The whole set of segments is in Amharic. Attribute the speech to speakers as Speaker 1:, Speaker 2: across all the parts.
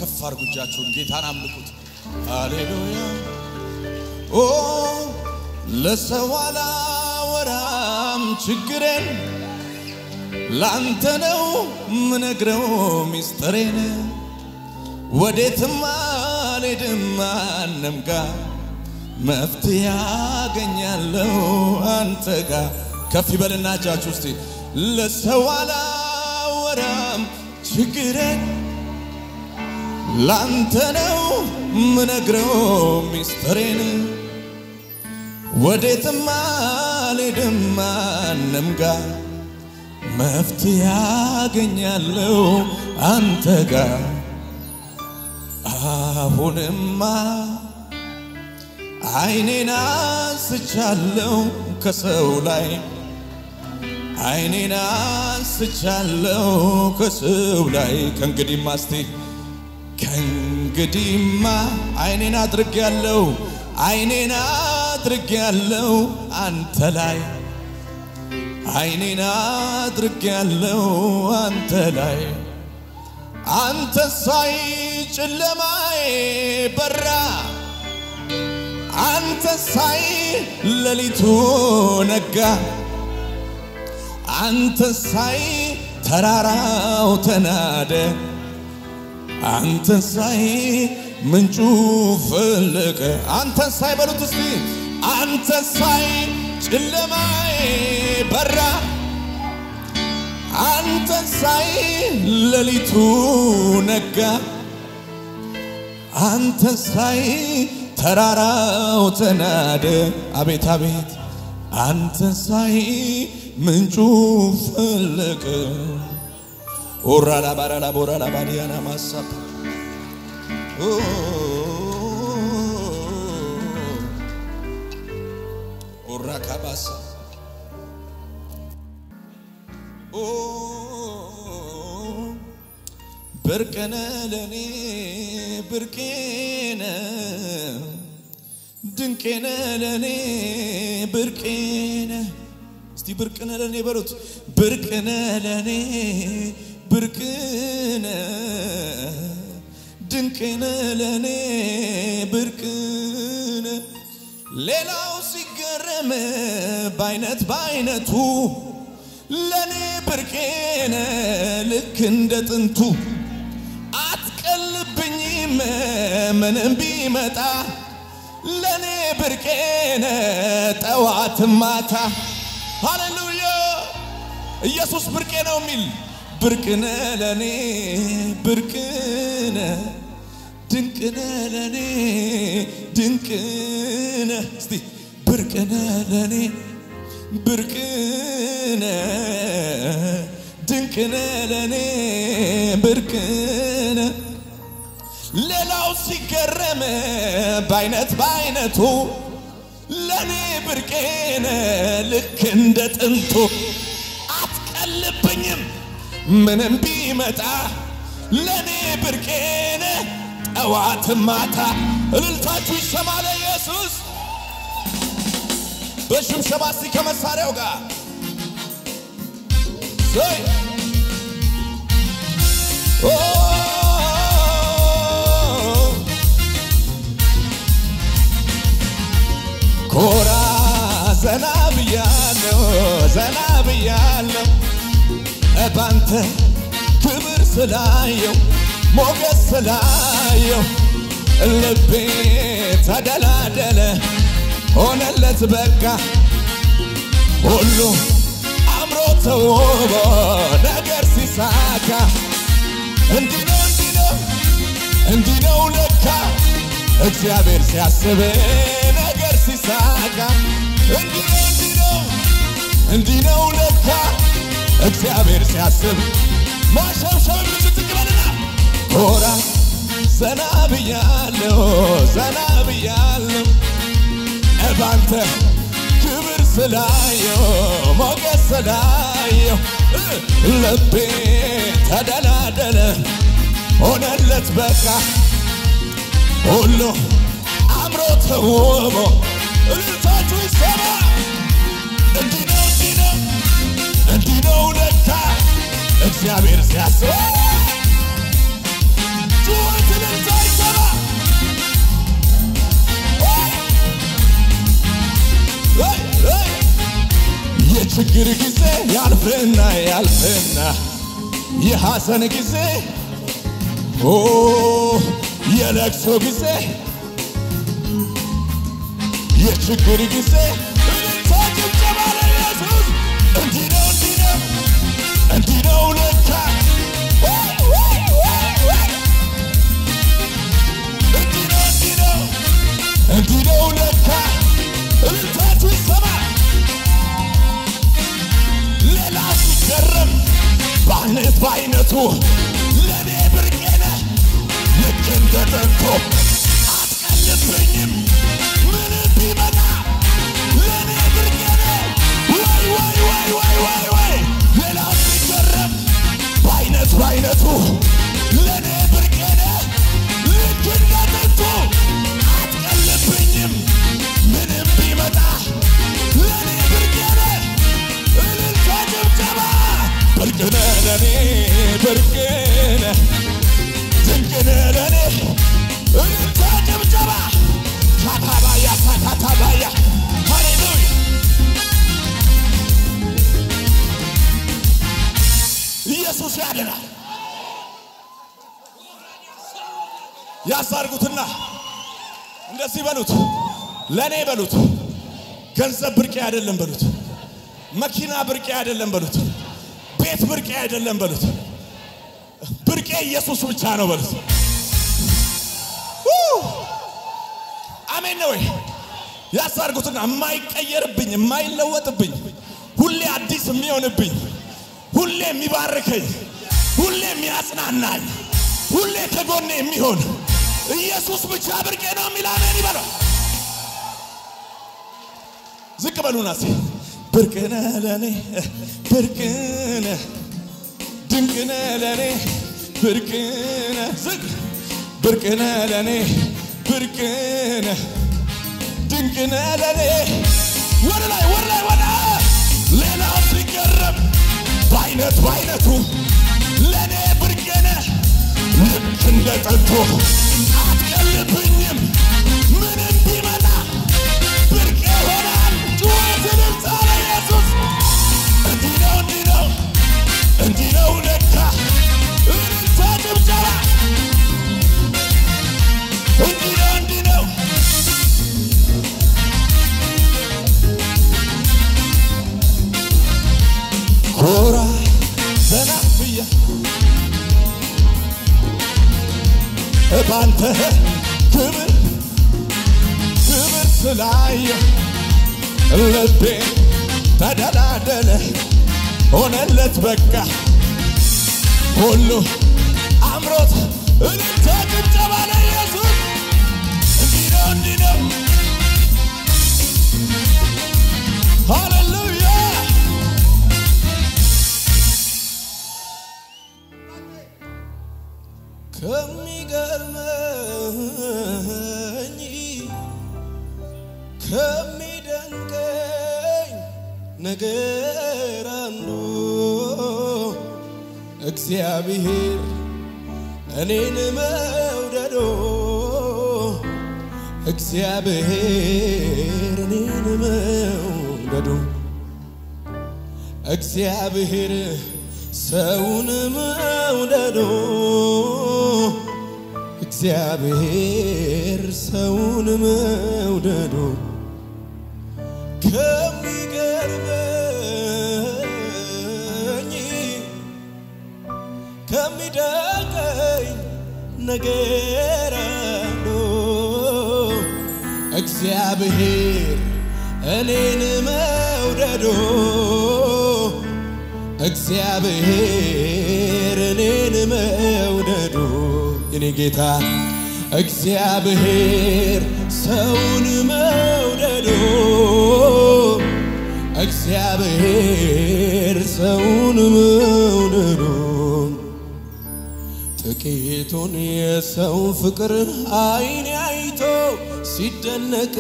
Speaker 1: ከፍ አድርጉ እጃችሁን፣ ጌታን አምልኩት። ሃሌሉያ ኦ ለሰው አላወራም ችግሬን ላንተ ነው ምነግረው ሚስጥሬን ወዴትም አልሄድም ማንም ጋር መፍትሄ ያገኛለሁ አንተ ጋር ከፍ ይበልና እጃችሁ እስቲ ለሰው አላወራም ችግሬን ላንተ ነው ምነግረው ሚስጥሬን ወዴትም አልሄድም ማንም ጋር መፍትሄ ያገኛለሁ አንተ ጋር አሁንማ አይኔን አንስቻለሁ ከሰው ላይ አይኔን አንስቻለሁ ከሰው ላይ ከእንግዲህማ እስቲ ከእንግዲህማ አይኔን አድርጌያለሁ አይኔን አድርጌያለሁ አንተ ላይ አይኔን አድርጌያለሁ አንተ ላይ አንተ ሳይ ጨለማዬ በራ አንተ ሳይ ሌሊቱ ነጋ አንተ ሳይ ተራራው ተናደ አንተ ሳይ ምንጩ ፈለቀ አንተ ሳይ በሉት እስቲ አንተ ሳይ ጨለማዬ በራ አንተ ሳይ ሌሊቱ ነጋ አንተ ሳይ ተራራው ተናደ አቤት አቤት አንተ ሳይ ምንጩ ፈለቀ ኦራላ ባራላ ቦራላ ባዲያና ማሳብ ኦራ ካባሳ ብርቅነ ለኔ ብርቄነ ድንቄነ ለኔ ብርቄነ እስቲ ብርቅነ ለኔ በሉት ብርቅነ ለኔ ብርቅነ ድንቅነ ለኔ ብርቅነ ሌላው ሲገረም በአይነት በአይነቱ ለኔ ብርቄነ ልክ እንደ ጥንቱ አትቀልብኝም ምንም ቢመጣ ለኔ ብርቄነ ጠዋት ማታ ሃሌሉያ ኢየሱስ ብርቄ ነው የሚል ብርቅነ ለኔ ብርቅነ ድንቅነ ለኔ ድንቅነ እስቲ ብርቅነ ለኔ ብርቅነ ድንቅነ ለኔ ብርቅነ ሌላው ሲገረም በአይነት በአይነቱ ለኔ ብርቄነ ልክ እንደ ጥንቱ አትቀልብኝም ምንም ቢመጣ ለኔ ብርቄነ ጠዋት ማታ እልልታችሁ ይሰማ ለኢየሱስ በሽብሸባ እስቲ ከመሳሪያው ጋር ዘይ ኦ ኮራ ዘና ብያለሁ ዘና ብያለሁ ባንተ ክብር ስላየው ሞገስ ስላየው ልቤ ተደላደለ ሆነለት በቃ ሁሉ አምሮ ተውቦ ነገር ሲሳካ እንዲህ ነው እንዲህ ነው እንዲህ ነው ለካ እግዚአብሔር ሲያስብ ነገር ሲሳካ እንዲህ ነው እንዲህ ነው እንዲህ ነው ለካ እግዚአብሔር ሲያስብ ማሸብሸብ ምትትቅበልና ኮራ ዘና ብያለሁ ዘና ብያለሁ ባንተ ክብር ስላየው ሞገስ ስላየው ልቤ ተደላደለ ሆነለት በቃ ሁሉ አምሮ ተውቦ እልልታችሁ ይሰማ እንዲህ ነው እንዲህ ነው እንዲህ ነው ለካ እግዚአብሔር ሲያስብ ጩኸት የችግር ጊዜ ያልፍና ያልፍና የሐዘን ጊዜ ኦ የለቅሶ ጊዜ የችግር ጊዜ እልልታ ጭብጨባ ለኢየሱስ እንዲህ ነው እንዲህ ነው እንዲህ ነው ለካ ወይ ወይ ወይ ወይ እንዲህ ነው እንዲህ ነው እንዲህ ነው ለካ እልልታችሁ ይሰማ ሌላ ሲገረም በአይነት በአይነቱ ለእኔ ብርቄ ነህ ልክ እንደ ጠንቶ አትቀልብኝም ምንም ቢመጣ ለእኔ ብርቄ ነህ ወይ ወይ ወይ ወይ ወይ ወይ ሌላ ሲገረም በአይነት በአይነቱ ለእኔ ብርቄ ነህ ልክ እንደ ጠንቶ አትቀልብኝም ምንም ቢመጣ ለእኔ ብርቄ ነህ እልልታ ጭብጨባ ብርቅነ ለኔ ብርቅነ ድንቅነ ለኔ እልልታ ጭብጨባ ካታባያ ካታባያ ሃሌሉያ ኢየሱስ ያድናል። ያሳርጉትና እንደዚህ በሉት፣ ለእኔ በሉት፣ ገንዘብ ብርቄ አይደለም በሉት፣ መኪና ብርቄ አይደለም በሉት፣ ቤት ብርቄ አይደለም በሉት፣ ብርቄ ኢየሱስ ብቻ ነው በሉት። ኡ! አሜን ነው ወይ? ያሳርጉትና የማይቀየርብኝ የማይለወጥብኝ ሁሌ አዲስ የሚሆንብኝ ሁሌ የሚባርከኝ ሁሌ የሚያጽናናኝ ሁሌ ከጎኔ የሚሆን ኢየሱስ ብቻ ብርቄ ነው የሚል አሜን ይበለው። ዝቅ በሉና ሲ ብርቅነ ለኔ ብርቅነ ድንቅነ ለኔ ብርቅነ ዝቅ ብርቅነ ለኔ ብርቅነ ድንቅነ ለኔ ወደ ላይ ወደ ላይ ወደ ሌላ ሲገረም በአይነት በአይነቱ ለእኔ ብርቅነ ልክ እንደ ጠንቶ አትቀልብኝም ምንም ቢመጣ ብርቅ ይሆናል ጩኸትን ጻለ ኢየሱስ እንዲህ ነው እንዲህ ነው እንዲህ ነው ለካ እልልታ ጭብጨባ እንዲህ ነው እንዲህ ነው ኮራ ዘና ብያ ባንተ ክብር ክብር ስላየ ልቤ ተደላደለ ሆነለት በቃ ሁሉ አምሮት እልልታ ጭብጨባ ለኢየሱስ እንዲህ ነው እንዲህ ነው ሃሌሉያ ከሚገርመኝ ከሚደንቀኝ ነገር አንዱ እግዚአብሔር እኔን መውደዶ እግዚአብሔር እኔን መውደዶ እግዚአብሔር ሰውን መውደዶ እግዚአብሔር ሰውን መውደዶ ከሚገርመኝ ከሚደንቀኝ ነገር አንዱ እግዚአብሔር እኔን መውደዶ እግዚአብሔር እኔን መውደዱ የኔ ጌታ እግዚአብሔር ሰውን መውደዱ እግዚአብሔር ሰውን መውደዱ ጥቂቱን የሰው ፍቅር አይን አይቶ ሲደነቅ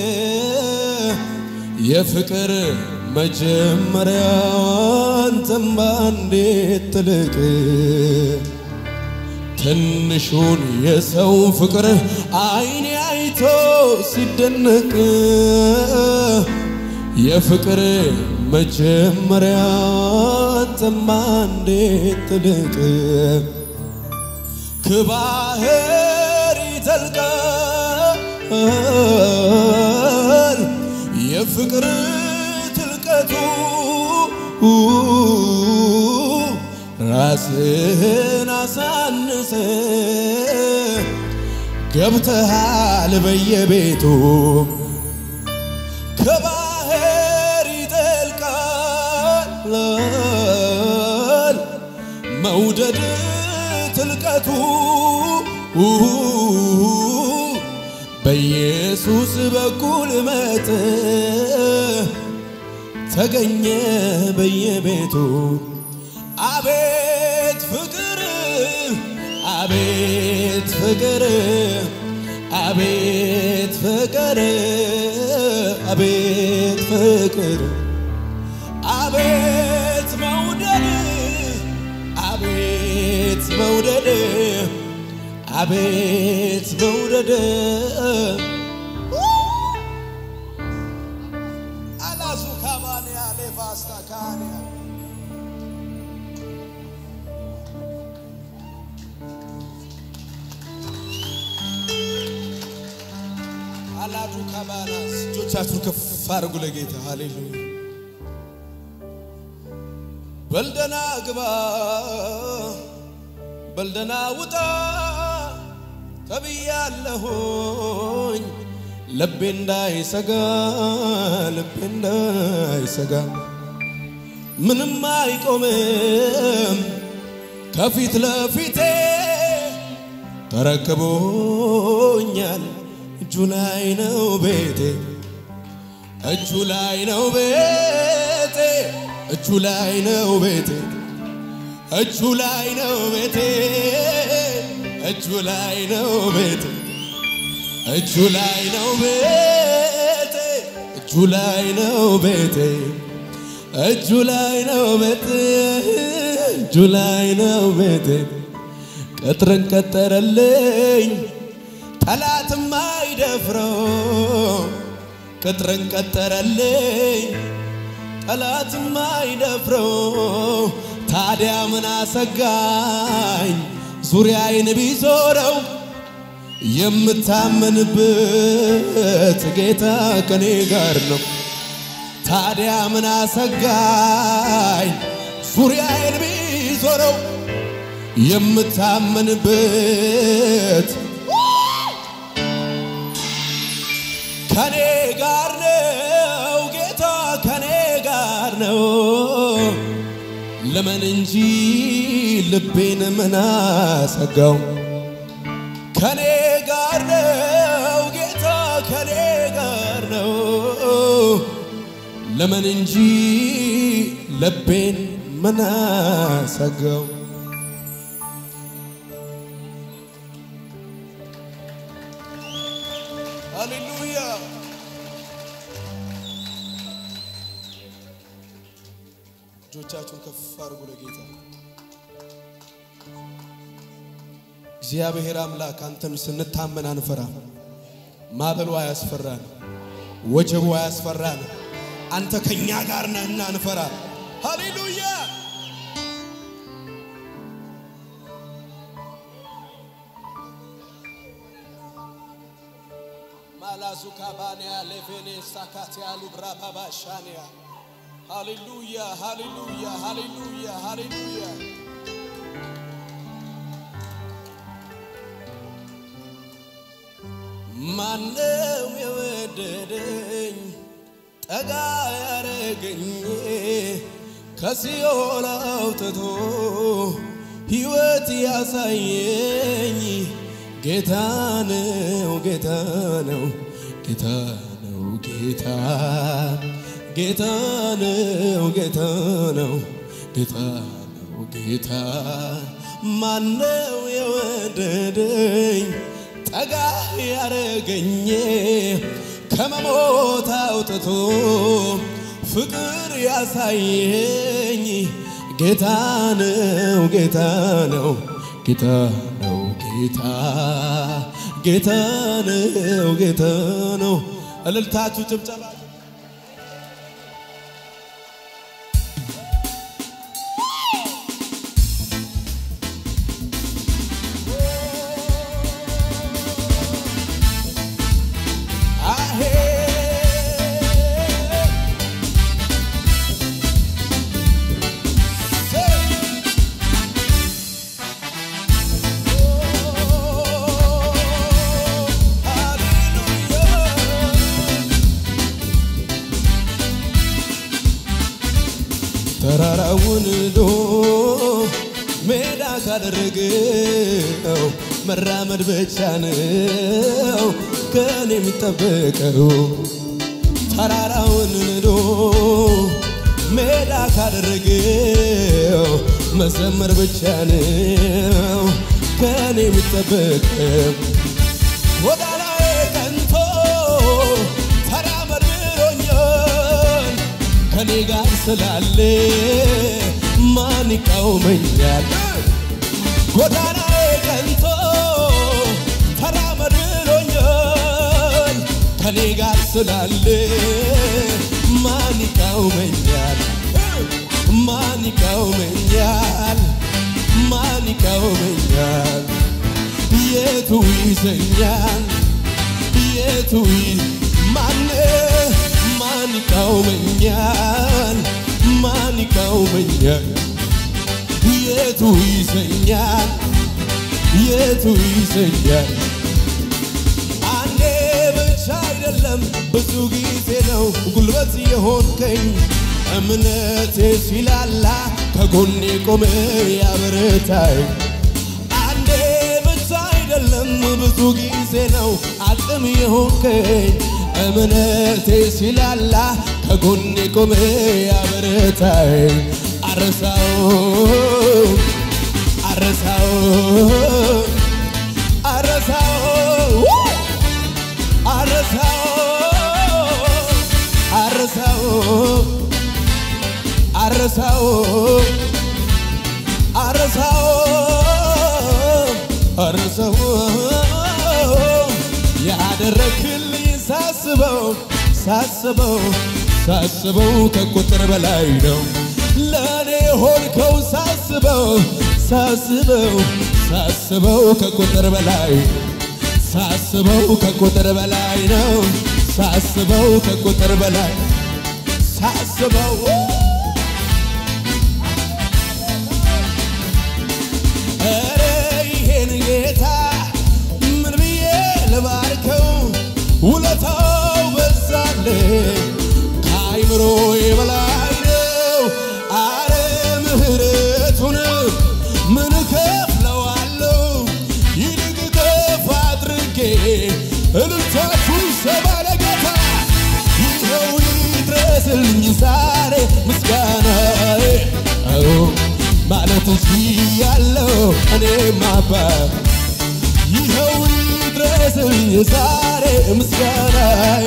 Speaker 1: የፍቅር መጀመሪያ አንተማ እንዴት ትልቅ ትንሹን የሰው ፍቅር አይኔ አይቶ ሲደነቅ የፍቅር መጀመሪያ አንተማ እንዴት ትልቅ ከባህር ይዘልቃል የፍቅር ትልቀቱ ራስህን አሳንሰ ገብተሃል በየቤቱ ከባህር ይጠልቃል መውደድ ትልቀቱ በኢየሱስ በኩል መጥ ተገኘ በየቤቱ አቤት ፍቅር አቤት ፍቅር አቤት ፍቅር አቤት ፍቅር አቤት መውደድ አቤት መውደድ አቤት መውደድ አላሱ ካባንያ ሌቫስታ ካንያ አላዱ ካባናስ እጆቻችሁን ከፍ አድርጉ ለጌታ ሃሌሉያ በልደና ግባ በልደና ውጣ ተብያለሁኝ ልቤ እንዳይሰጋ ልቤ እንዳይሰጋ ምንም አይቆምም ከፊት ለፊቴ ተረክቦኛል እጁ ላይ ነው ቤቴ እጁ ላይ ነው ቤቴ እጁ ላይ ነው ቤቴ እጁ ላይ ነው ቤቴ እጁ ላይ ነው ቤቴ እጁ ላይ ነው ቤቴ እጁ ላይ ነው ቤቴ እጁ ላይ ነው ቤቴ እጁ ላይ ነው ቤቴ ቅጥርን ቀጠረልኝ ጠላትም አይደፍረው ቅጥርን ቀጠረልኝ ጠላትም አይደፍረው ታዲያ ምን አሰጋኝ ዙሪያዬን ቢዞረው የምታመንበት ጌታ ከኔ ጋር ነው። ታዲያ ምን አሰጋኝ ዙሪያዬን ቢዞረው የምታመንበት ከኔ ጋር ነው ጌታ ከኔ ጋር ነው ለምን እንጂ ልቤን ምን አሰጋው ከኔ ጋር ነው ጌታ ከኔ ጋር ነው ለምን እንጂ ልቤን ምን አሰጋው ሃሌሉያ እጆቻችሁን ከፍ አድርጉ ለጌታ እግዚአብሔር አምላክ አንተን ስንታመን አንፈራ ማበሉ አያስፈራን ወጀቡ አያስፈራን አንተ ከኛ ጋር ነህና አንፈራ ሃሌሉያ ማላዙ ካባንያ ሌፌኔ ሳካቲያ ሉብራ ባባሻንያ ሃሌሉያ ሃሌሉያ ሃሌሉያ ሃሌሉያ ማነው የወደደኝ ጠጋ ያረገኝ ከሲኦል አውጥቶ ሕይወት ያሳየኝ ጌታ ነው ጌታ ነው ጌታ ነው ጌታ ጌታ ነው ጌታ ነው ጌታ ነው ጌታ ማነው የወደደኝ ጠጋ ያረገኝ ከመሞት አውጥቶ ፍቅር ያሳየኝ ጌታ ነው ጌታ ነው ጌታ ነው ጌታ ጌታ ነው ጌታ ነው። እልልታችሁ ጭብጨባ
Speaker 2: ተራራውን ዶ ሜዳ ካደረገው መራመድ ብቻ ነው ከኔ የሚጠበቀው ተራራውን ንዶ ሜዳ ካደረገው መዘመር ብቻ ነው ከኔ የሚጠበቀው ጎዳናዬ ቀንቶ ተራመድ ብሎኛል ከኔ ጋር ስላለ ማን ይቃወመኛል? ጎዳናዬ ቀንቶ ተራመድ ብሎኛል ከኔ ጋር ስላለ ማን ይቃወመኛል? ማን ይቃወመኛል? ማን ይቃወመኛል? የቱ ይዘኛል? የቱ ማን ማን ይቃወመኛል? ማን ይቃወመኛል? የቱ ይዘኛል? የቱ ይዘኛል? አንዴ ብቻ አይደለም ብዙ ጊዜ ነው ጉልበት የሆንከኝ እምነቴ ሲላላ ከጎኔ ቆመ ያበረታኝ አንዴ ብቻ አይደለም ብዙ ጊዜ ነው አቅም የሆንከኝ እምነቴ ሲላላ ከጎኔ ቆመ ያበረታኝ አረሳው አረሳው አረሳው አረሳው አረሳው አረሳው አረሳው አረሳው ያደረክልኝ ሳስበው ሳስበው ሳስበው ከቁጥር በላይ ነው ለእኔ ሆንከው ሳስበው ሳስበው ሳስበው ከቁጥር በላይ ሳስበው ከቁጥር በላይ ነው ሳስበው ከቁጥር በላይ ሳስበው ኧረ ይሄን ጌታ ምን ብዬ ልባርከው ውለታው በዛልኝ ከአይምሮዬ በላይ ነው አረ ምህረቱን ምን ከፍለዋለሁ ይልቅ ከፍ አድርጌ እልልታችሁን ሰባ ለጌታ ይኸው ይድረስልኝ ዛሬ ምስጋናዬ አዎ ማለት ችያለሁ እኔም አባት ይኸው ይድረስልኝ ዛሬ ምስጋናዬ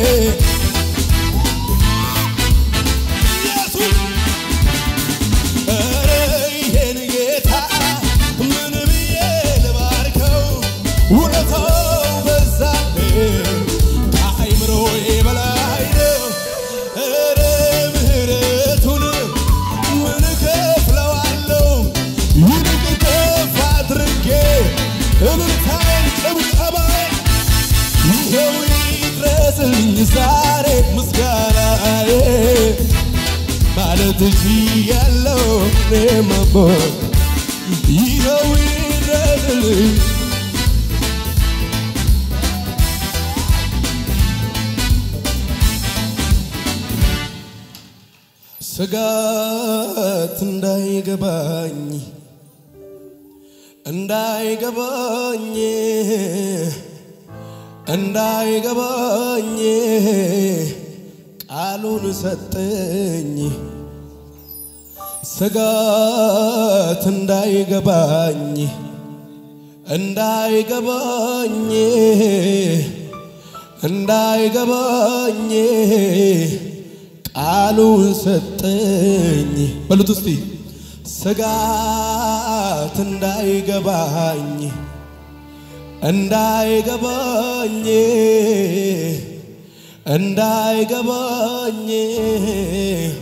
Speaker 2: ኢየሱስ ኧረ ይሄን ጌታ ምን ብዬ ልባርከው ውለታው በዛብኝ ከአይምሮዬ በላይ ነው ኧረ ምህረቱን ምን ከፍለዋለሁ ይልቅ ከፍ አድርጌ እልልታዬን ጭብጨባዬን ይኸው ይድረስልኝ ዛሬ ምስጋናዬ ማለት ችያለሁ እኔም አባት ይኸው ይድረስልኝ ስጋት እንዳይገባኝ እንዳይገባኝ እንዳይገባኝ ቃሉን ሰጠኝ ስጋት እንዳይገባኝ እንዳይገባኝ እንዳይገባኝ ቃሉን ሰጠኝ በሉት እስቲ ስጋት እንዳይገባኝ እንዳይገባኝ እንዳይገባኝ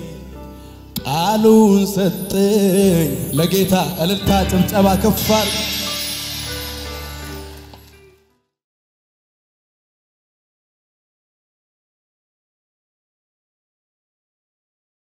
Speaker 2: ቃሉን ሰጠኝ። ለጌታ እልልታ ጭብጨባ ከፋር